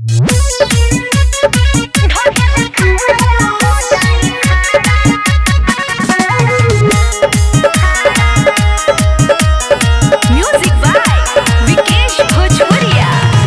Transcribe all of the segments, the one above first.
Music by Vikesh भोजपुरिया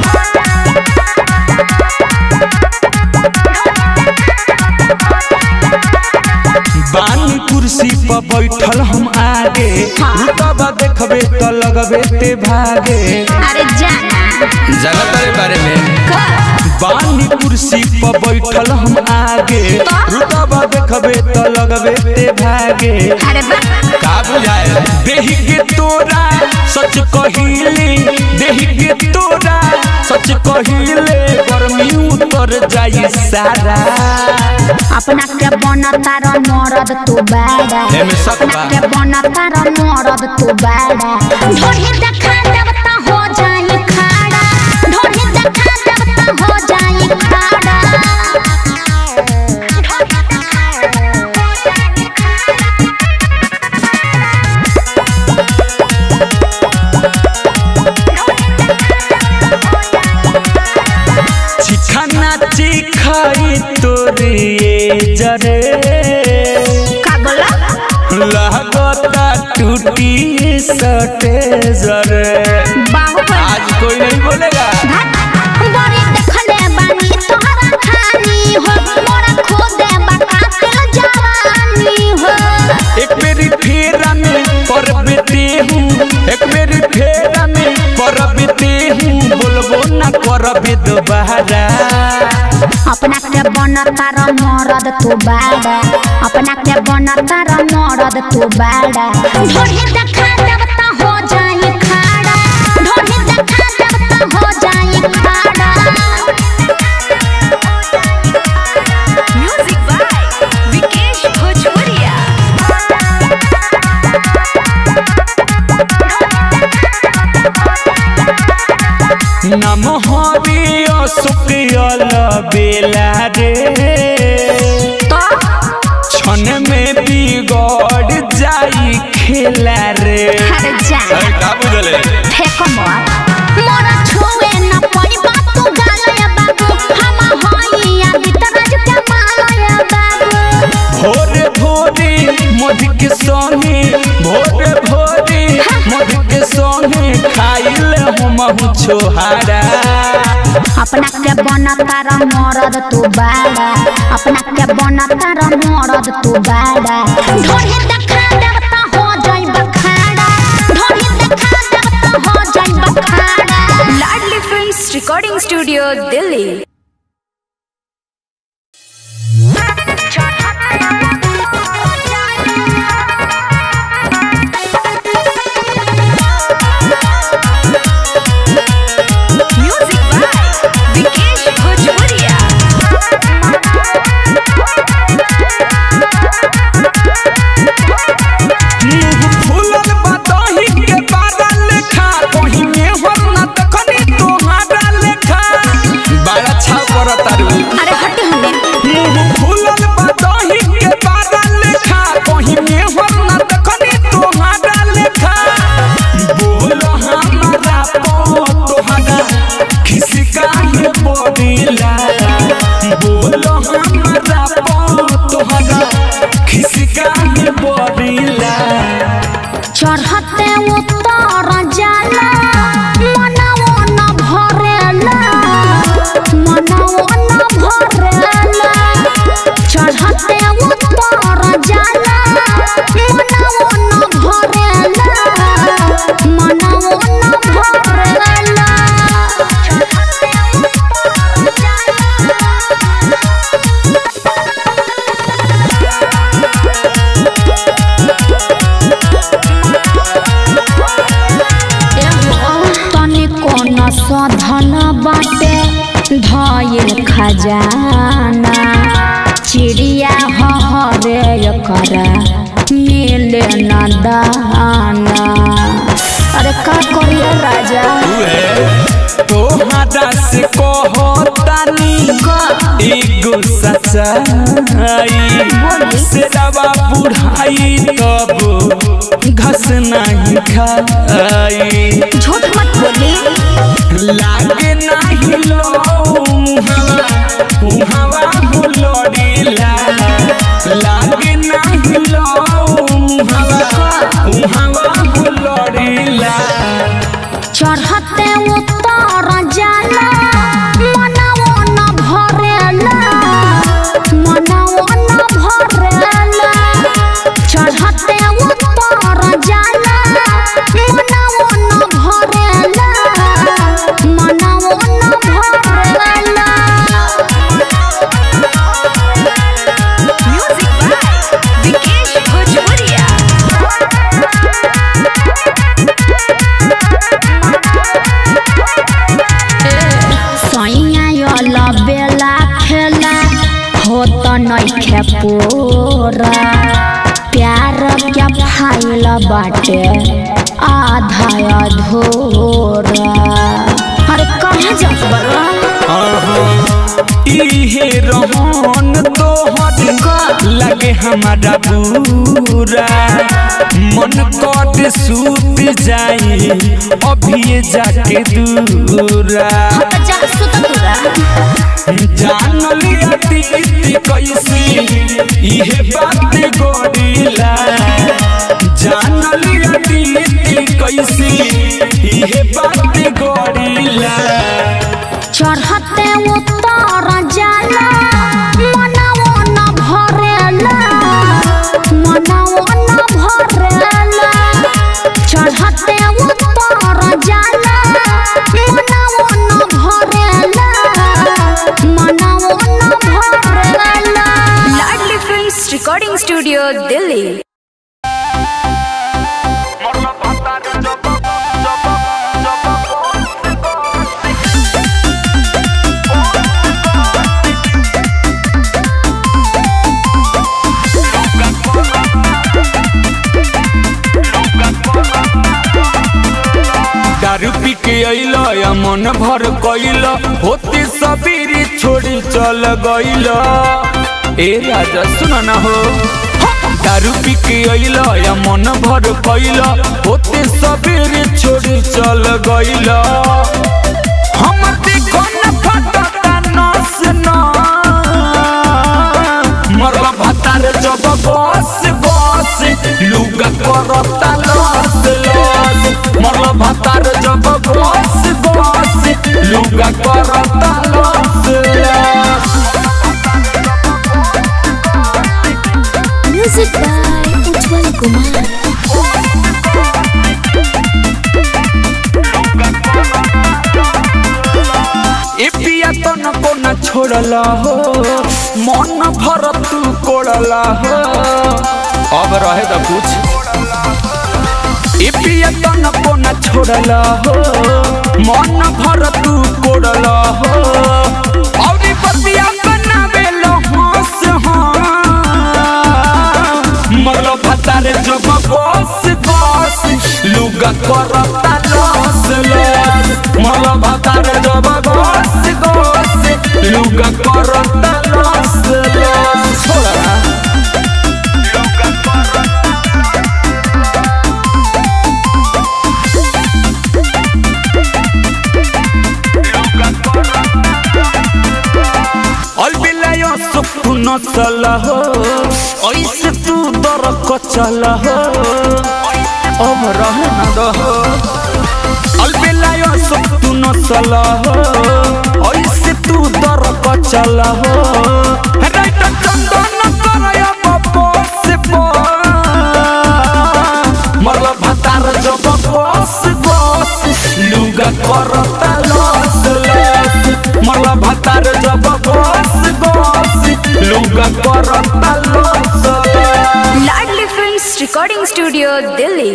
बानी कुर्सी पर बैठल हम आगे रुतबा देखबे त लगबे ते भागे अरे जाना जगत के बारे में का बानी कुर्सी पर बैठल हम आगे रुतबा देखबे त लगबे ते भागे अरे बा का बुझाए देही के तोरा सच कहिले देही के तोरा सच कहिले गर्मी उतर जाई सारा अपना के बनता र मरद तू बाड़ा एमे शक बा। अपना के बनता र मरद तू बाड़ा ढोढ़ी देखा देव त हो जाई खाड़ा ढोढ़ी देखा देव त हो जाई खाड़ा चिखाना चिखाई तोरे जरे का बोला लागता टूटी सटे जरे बाहुबली आज कोई नहीं बोलेगा बड़ी देखले बानी तोहरा खानी हो मोरा खोदे बकातिल जवानी हो एक मेरी फेरा में पर बेटे हूँ एक मेरी फेरा में पर बेटे हूँ बोलबो ना कर दोबारा अपना के बनता र मरद तू बाड़ा अपना के बनता र मरद तू बाड़ा ढोढ़ी देखा देव त हो जाई खाड़ा ढोढ़ी देखा देव त हो जाई खाड़ा म्यूजिक बाय विकेश भोजपुरिया नम हरि सुकियल बेला रे क्षण में बिगड़ जाई खेला रे अरे जा का बुझले फेंको मोर मोरा छुए न पड़ी बात तू गालया बाबू हम होइया भीतरज के मालया बाबू भोरे भोरे मध के संगे भोरे भोरे मध के संगे खाइल हम छोहारा अपना के बनता र मरद तू बाड़ा अपना के बनता र मरद तू बाड़ा ढोढ़ी देखा देव त हो जाई बखाड़ा ढोढ़ी देखा देव त हो जाई बखाड़ा Ladli films recording studio Delhi music by Vikesh Bhojpuriya मुंह फूलल बदही के बारा लेखा कहीं में हो न तखनी तोहारा लेखा बड़ा छाव कर तारू अरे हटी हमें मुंह फूलल बदही के बारा लेखा कहीं में हो न तखनी तोहारा लेखा बोलो हमारा पो तोहारा किसी का ये बोलीला बोलो हमारा पो तोहारा किसी का ये बोलीला चढ़ते उतर जाला मनवो न भरेला मनवो न भरेला चढ़ते उतर जाला मनवो न भरेला मनवो न भरेला तनिको न सधल बाटे धइल खजाना चिड़िया हरे करा मिले न दाना अरे का करिए राजा तोहरा से कहो तानी एगो सच्चाई सेरवा बुढ़ाई तब घस नहीं खाई झूठ मत बोली लागे नहीं लो मुहावा मुहावा हुलड़ीला लागे नाही लो मुहावा मुहावा हुलड़ीला चढ़ते उतर जाला मनवो न भरेला मनवो न भरेला चढ़ते उतर जाला मनवो न भरेला मनवो न भरेला म्यूजिक बाय विकेश भोजपुरिया सैया यल बेला खेला हो त नइखे पूरा प्यार क्या फाइल बाटे आधा अधूरा अरे कहाँ जात बड़ा इहे रहन तोहर लगे हमारा बुरा मन कट सूत जाई अभी जाके दूरा त जा सुत तुरा जान लिया दीदी कैसी इहे बात गोरीला जान लिया दीदी कैसी इहे बात गोरीला चढ़ते उतर जाला मनवो न भरेला मनवो न भरेला चढ़ते उतर जाला मनवो न भरेला मनवो न भरेला Ladli films recording studio Delhi दारू पी के अइल या मन भर कइल होते सबेरे छोड़ी चल गइल ए राजा सुन न हो दारू पी के अइल या मन भर कइल होते सबेरे छोड़ी चल गइल हमर देखो न फटता नस न मरला भातार जब बस बस लुगा करता लस लस मरला भातार जब बस बस लुगा करता लस लस म्यूजिक बाय उज्जवल कुमार ए पिया तो न को न छोड़ला हो मन भर तू कोड़ला हो अब रहे तो कुछ ए पिया तो न को न छोड़ला हो मन भर तू कोड़ला हो और बतिया बनावे लो हंस मरलो भतारे जो बस बस लुगा करता लस लस मरलो भतारे जो बस बस लुगा करता लस लस छोड़ा अलबिलायो सुखु नचल हो ऐसे तू दर कचल हो अब रह न दहो अलबिलायो सुखु नचल हो ऐसे तू दर कचल हो राइट चंदन करय बस मरल भतार जब बस बस लुगा करता लस लस मरल भतार जब बस बस लुगा करता लस लस Ladli films recording studio Delhi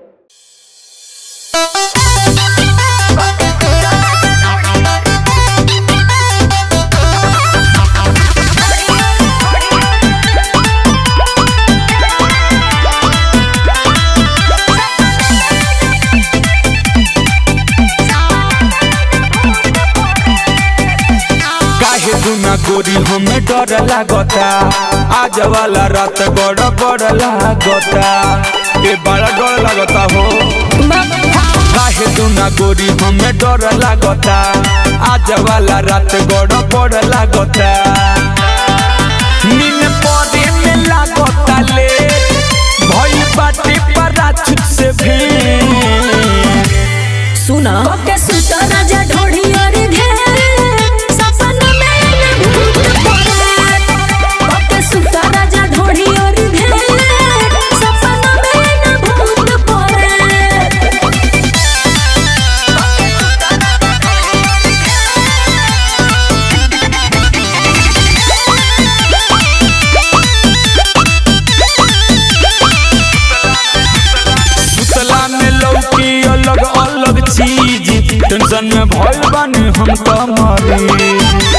काहे दुना गोरी हमें डर लागता आज वाला रात बड़ा बड़ लागता ए बड़ा डर लागता हो काहे दुना गोरी हमें डर लागता आज वाला रात गड़ पड़ लागता नीन परे में लागता ले भइल बाटे पराचुत से भी सुना के सुत राजा ढोढ़ी और घेर सपन में न भूत पड़े के सुत राजा ढोढ़ी और घेर सपन में न भूत पड़े सुतला में लौकी अलग अलग चीज टेंशन में भइल बानी हम तो मरी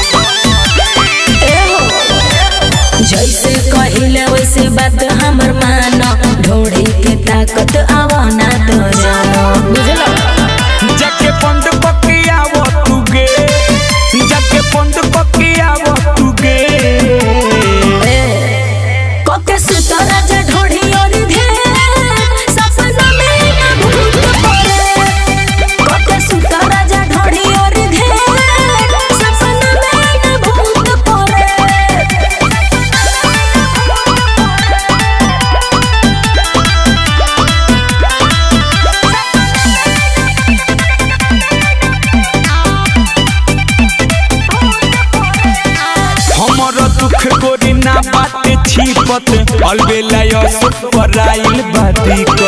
जैसे कहिले वैसे बात हमर मानो ढोड़ी के ताकत आवाना तो जानो बुझलो जाके पंड पकिया वो तुगे जाके पंड पकिया वो तुगे के सुत राजा ढोढ़ी और घेर सपन में न भूत पड़े के सुत राजा ढोढ़ी और घेर सपन में न भूत पड़े हमर दुख गोरी ना बाटे छिपत अलबेला यसो पराइल बादी को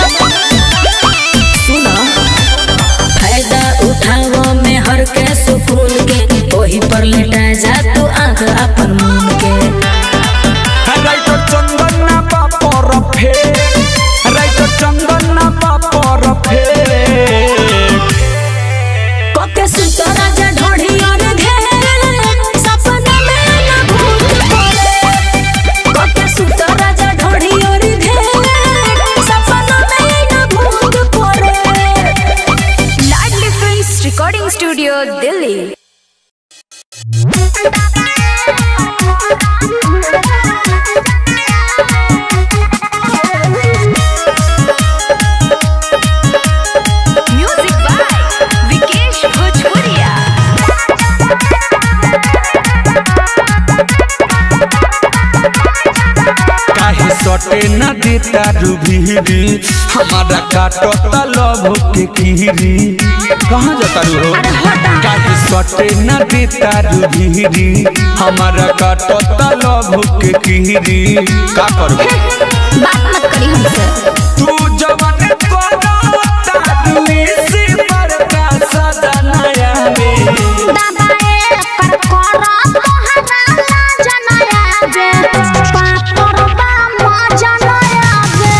सुना फायदा उठाओ में हर के सुकून के वही पर लेटा जा तू आंख अपन मून के राइटर चंदन ना बापर फे राइटर चंदन ना बापर फे के सुत राजा ढोढ़ी और घेर सपन में न भूत पड़े के सुत राजा ढोढ़ी और घेर सपन में न भूत पड़े Ladli films recording studio Delhi music by Vikesh Bhojpuriya काहे सटे न देता रूबीरी हमारा काटता लव के कीरी कहाँ जाता रू हो काहे सटे न देता रूबीरी हमारा काटता लव के कीरी का करबो बात मत करी हमसे तू जवन करता दुई से बड़का सदा नया में दादाए कर करा तोहरा जनया बे पापर बा म जनया बे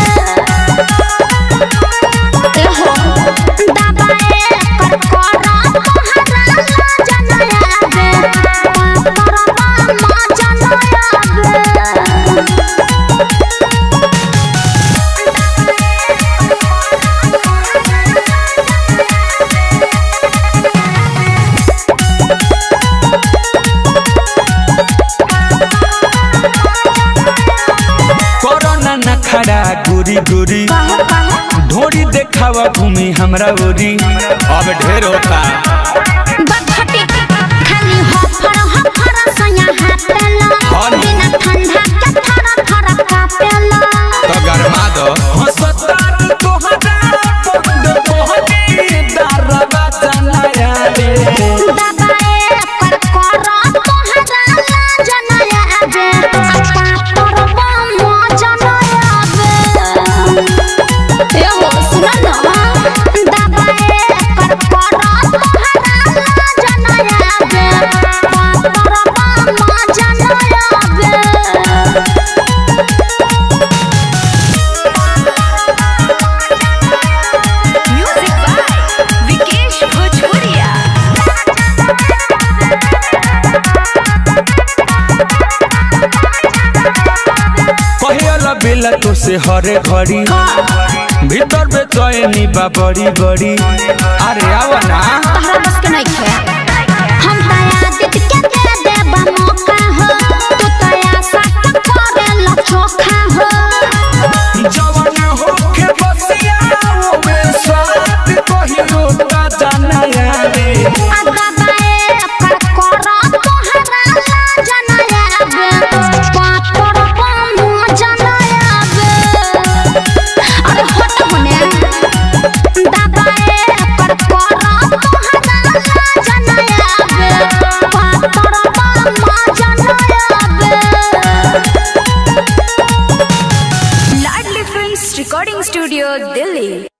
एहो दादाए कर करा तोहरा जनया बे पापर बा म जनया बे कोरोना न खड़ा गोरी गोरी ढोरी देखावा भूमि हमरा ओरी अब ढेर होता बखटी खाली हफर हफर सया हापेला हनी। बिना ठंडा के थर थर कापेला तो गरमा दो हंसता तोहरा बंद मोहनी दरवा चनाया रे दबाए कर कर तोहरा जनया बे अपा परबा म जनया बे ए हो सुन न दबाए कर कर तोहरा जनया बे अपा परबा म जनया बे म्यूजिक बाय विकेश भोजपुरिया कहियल बेला तो से हरे घड़ी भीतर बेचैनी बा बड़ी बड़ी अरे आवा ना तहरा बस के नहीं है हम तया दित के दे देबा मौका हो तू तया साथ करे ला चोखा हो जवन होके बसिया ओमे साथ कहियो ता जाना रे आगा बाए Studio, Delhi.